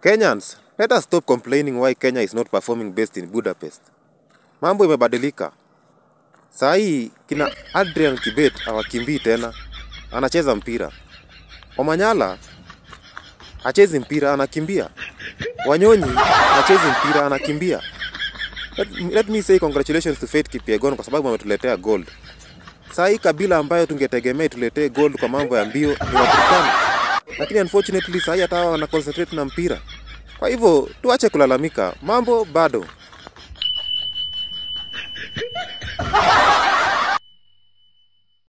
Kenyans, let us stop complaining why Kenya is not performing best in Budapest. Mambo imebadilika. Saa hii kina Adrian Kibet hawakimbii tena, anacheza mpira. Omanyala hachezi mpira, anakimbia. Wanyonyi hachezi mpira, anakimbia. Let, let me say congratulations to Faith Kipyegon kwa sababu ametuletea gold. Saa hii kabila ambayo tungetegemea tuletee gold kwa mambo ya mbio ni Waturkana, lakini unfortunately saa hii hata hawa wana concentrate na mpira. Kwa hivyo tuache kulalamika, mambo bado.